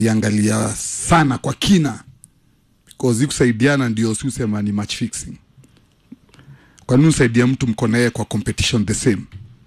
iangalia sana kwa kina because hii kusaidiana ndio si usema ni match fixing kwa nini usaidia mtu mko naye kwa competition the same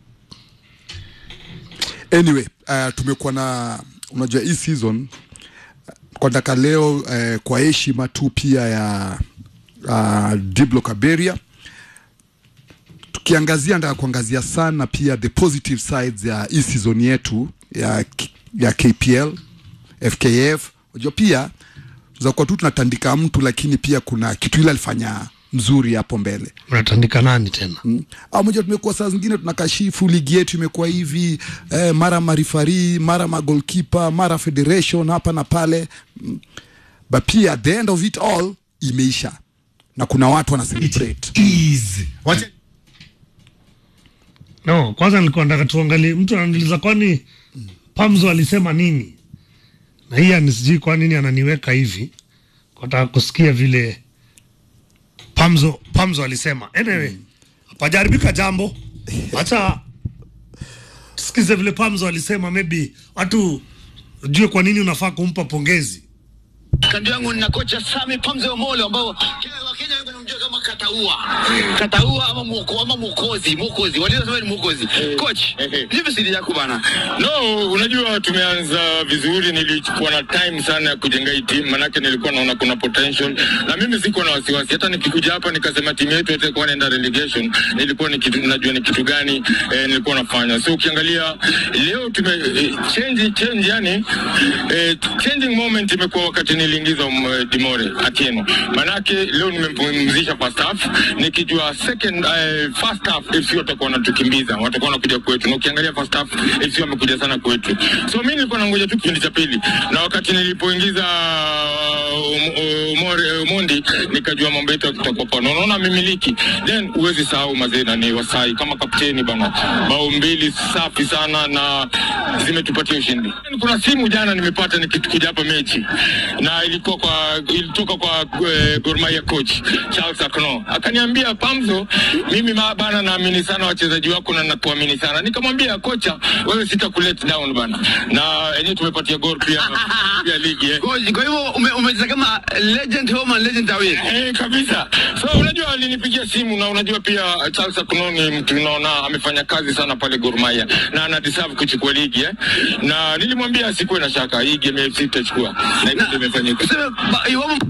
anyway uh, tumekuwa na unajua hii season kwa daka leo uh, kwa heshima tu pia ya uh, Diblo Kaberia tukiangazia nataka kuangazia sana pia the positive sides ya hii season yetu ya, ya KPL FKF unajua pia za kuwa tu tunatandika mtu lakini pia kuna kitu ile alifanya mzuri hapo mbele unatandika nani tena Mm. au moja tumekuwa saa zingine tunakashifu ligi yetu imekuwa hivi eh, mara marifari mara magolkipa mara federation hapa na pale mm. but pia at the end of it all imeisha na kuna watu wana celebrate Easy. Wacha no kwanza nilikuwa nataka tuangalie mtu ananiuliza kwani pamzo alisema nini na hii anisijui kwa nini ananiweka hivi nataka kusikia vile pamzo pamzo alisema anyway hapajaribika jambo hacha tusikize vile pamzo alisema maybe watu ujue kwa nini unafaa kumpa pongezi kando yangu nina kocha Sami Pamze Omolo ambao Kenya- Wakenya wengi wanamjua kama Kataua. Kataua ama mwoko ama mwokozi, mwokozi. Walisema ni mwokozi. Coach, nipe siri yako bana. No, unajua tumeanza vizuri, nilikuwa na time sana ya kujenga hii timu, manake nilikuwa naona kuna potential, na mimi siko na wasiwasi. Hata nikikuja hapa nikasema timu yetu itakuwa naenda relegation, nilikuwa ni kitu, najua ni kitu gani eh, nilikuwa nafanya. So ukiangalia leo tume eh, change change, yani eh, changing moment imekuwa wakati niliingiza um, Dimore Atieno, manake leo nimempumzisha first half, nikijua second eh, first half FC watakuwa wanatukimbiza, watakuwa wanakuja kwetu, na ukiangalia first half FC wamekuja sana kwetu. So mimi nilikuwa nangoja tu kipindi cha pili, na wakati nilipoingiza um, Umore Umondi nikajua mambo yetu yatakuwa pana. Unaona mimiliki, then huwezi sahau mazee na ni Wasai kama kapteni bana, bao mbili safi sana na zimetupatia ushindi. Kuna simu jana nimepata nikikuja hapa mechi na ilikuwa kwa ilitoka kwa eh, Gor Mahia coach Charles Akno akaniambia, Pamzo, mimi ma- bana naamini sana wachezaji wako na nakuamini sana. Nikamwambia kocha, wewe sita kulet down bana, na yenyewe tumepatia Gor pia pia ligi eh. Coach, kwa hivyo ume- umecheza kama legend home and legend away. Eh, kabisa. So unajua alinipigia simu na unajua pia Charles Akuno ni mtu unaona amefanya kazi sana pale Gor Mahia na ana deserve kuchukua ligi eh. Na nilimwambia asikuwe na shaka hii game ya FC itachukua. Na hivyo ndio imefanyika. Tuseme ba- iwapo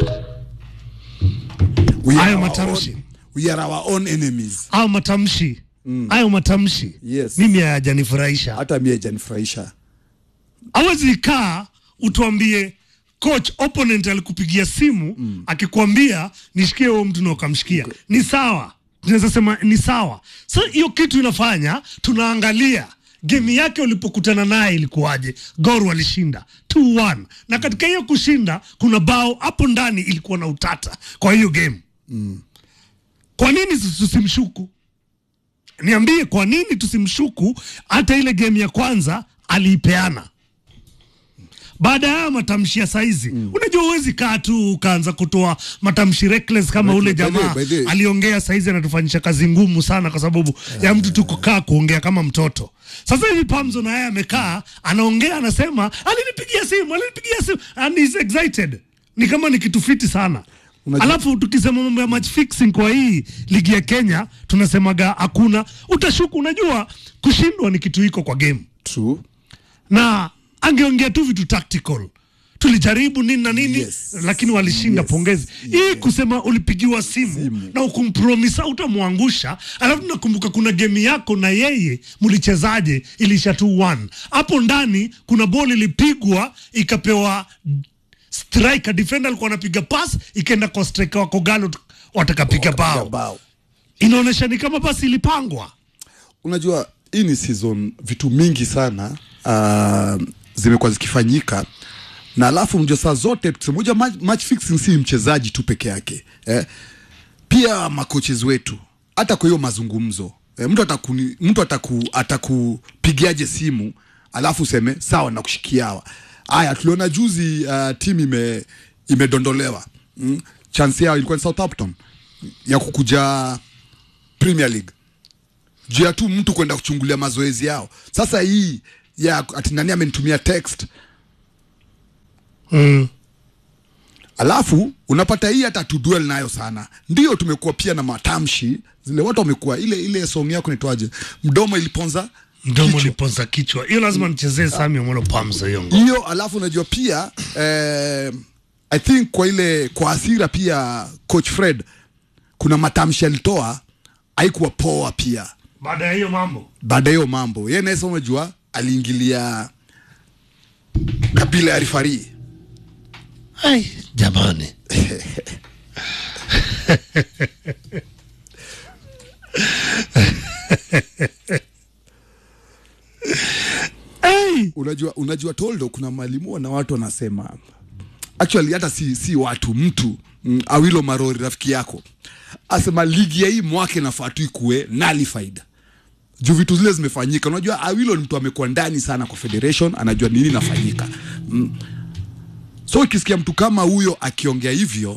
we are, Hayo our matamshi. own, we are our own enemies au matamshi hayo matamshi Yes. mimi hayajanifurahisha hata mie janifurahisha awezi kaa utuambie coach opponent alikupigia simu mm. akikwambia nishikie huo mtu na ukamshikia ni sawa tunaweza sema ni sawa sa hiyo kitu inafanya tunaangalia gemi yake ulipokutana naye ilikuwaje gor walishinda 2-1 na katika hiyo kushinda kuna bao hapo ndani ilikuwa na utata kwa hiyo game kwa nini tusimshuku niambie kwa nini tusimshuku hata ile game ya kwanza aliipeana baada ya haya matamshi ya saizi mm. unajua huwezi kaa tu ukaanza kutoa matamshi reckless kama By ule the- by the- jamaa by the- aliongea saizi anatufanyisha kazi ngumu sana kwa sababu ya mtu tu kukaa kuongea kama mtoto sasa hivi pamzo na yeye amekaa anaongea anasema alinipigia simu alinipigia simu and he's excited ni kama ni kitu fiti sana Unajua- alafu tukisema mambo ya match fixing kwa hii ligi ya kenya tunasemaga hakuna utashuku unajua kushindwa ni kitu iko kwa game true na angeongea tu vitu tactical tulijaribu nini na nini Yes. lakini walishinda Yes. pongezi hii kusema ulipigiwa simu, Simu. na ukumpromisa utamwangusha alafu nakumbuka kuna gemi yako na yeye mlichezaje ilisha 2-1 hapo ndani kuna boli ilipigwa ikapewa striker defender alikuwa anapiga pass ikaenda kwa striker wako galo watakapiga Wakapiga bao bao inaonyesha ni kama basi ilipangwa unajua hii ni season vitu mingi sana uh, zimekuwa zikifanyika na alafu mjua saa zote moja match fixing si mchezaji tu peke yake eh? pia makoches wetu hata kwa hiyo mazungumzo eh, mtu atakuni, mtu ataku, atakupigiaje simu alafu useme sawa nakushikia hawa haya tuliona juzi uh, timu ime imedondolewa mm? chance yao ilikuwa ni Southampton ya kukuja Premier League juu ya tu mtu kwenda kuchungulia mazoezi yao. Sasa hii ya ati nani amenitumia text mm. alafu unapata hii hata tuduel nayo sana ndio tumekuwa pia na matamshi zile watu wamekuwa ile ile song yako nitwaje mdomo iliponza mdomo kichwa. uliponza kichwa hiyo lazima nichezee Sami Omolo Pamzo hiyo ngoma. hiyo alafu unajua pia eh, i think kwa ile kwa hasira pia coach fred kuna matamshi alitoa haikuwa poa pia baada ya hiyo mambo baada ya hiyo mambo ye naesa unajua aliingilia kabila ya rifari ai jamani ai unajua unajua toldo kuna mwalimu na watu wanasema actually hata si, si watu mtu mm, awilo marori rafiki yako asema ligi ya hii mwaka inafaa tu ikuwe nullified juu vitu zile zimefanyika unajua awilo ni mtu amekuwa ndani sana kwa federation anajua nini inafanyika mm. so ukisikia mtu kama huyo akiongea hivyo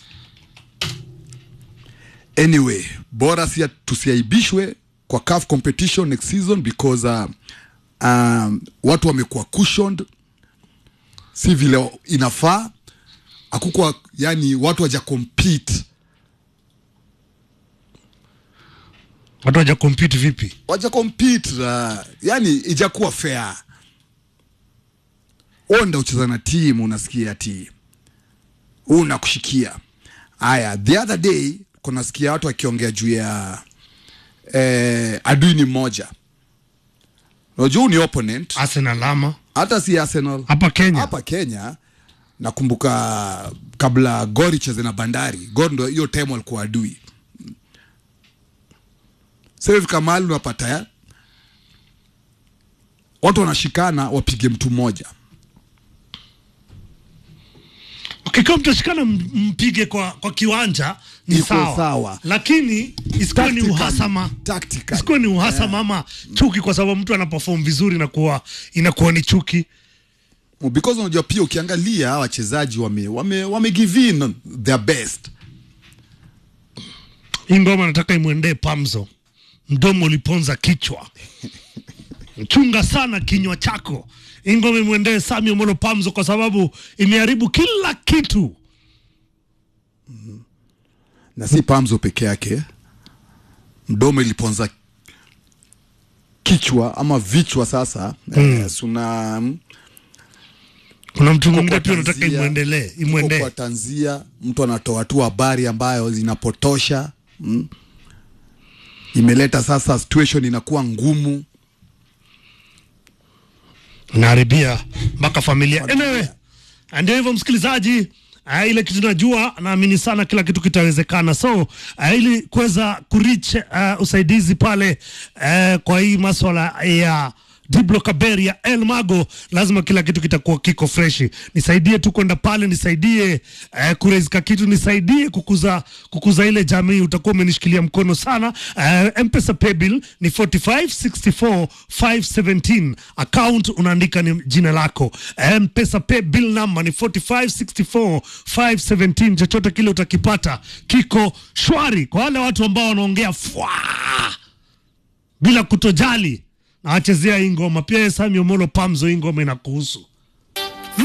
anyway bora si tusiaibishwe kwa CAF competition next season because uh, um, watu wamekuwa cushioned si vile inafaa akukwa yani watu waja compete watu waja compete vipi waja compete uh, yani ijakuwa fair onda ucheza na timu unasikia ati huu nakushikia haya the other day kunasikia watu wakiongea juu ya eh, adui ni mmoja unajua huu ni opponent Arsenal ama hata si arsenal hapa Kenya hapa kenya nakumbuka kabla gor icheze na bandari gor ndo hiyo time walikuwa adui sasa mahali unapata ya watu wanashikana wapige mtu mmoja ukikiwa mtashikana m- mpige kwa, kwa kiwanja ni Iko sawa. sawa. lakini isikuwe ni Tactically. uhasama Tactically. isikuwe ni uhasama ama chuki kwa sababu mtu anaperform vizuri inakuwa inakuwa ni chuki because unajua pia ukiangalia hawa wachezaji wame, wame, wame give in their best hii ngoma nataka imwendee pamzo mdomo uliponza kichwa chunga sana kinywa chako hii ngoma imwendee sami omolo pamzo kwa sababu imeharibu kila kitu na si pamzo peke yake mdomo iliponza kichwa ama vichwa sasa mm. eh, suna kuna mtu Huko mwingine kwa pia nataka tanzia- imwendelee huko imwendee kwa tanzia mtu anatoa tu habari ambayo zinapotosha mm. imeleta sasa situation inakuwa ngumu naharibia mpaka familia anyway, ndio hivyo msikilizaji Uh, ile kitu najua naamini sana kila kitu kitawezekana so uh, ili kuweza kurich uh, usaidizi pale uh, kwa hii maswala ya Diblo Kaberi ya El Mago, lazima kila kitu kitakuwa kiko freshi. Nisaidie tu kwenda pale, nisaidie uh, kurezika kitu, nisaidie kukuza kukuza ile jamii, utakuwa umenishikilia mkono sana. Uh, Mpesa paybill ni 4564 517 account unaandika ni jina lako. Mpesa paybill number ni 4564 517. Chochote kile utakipata kiko shwari kwa wale watu ambao wanaongea fwa bila kutojali na wachezea hii ngoma pia. Sami Omolo Pamzo, hii ngoma inakuhusu.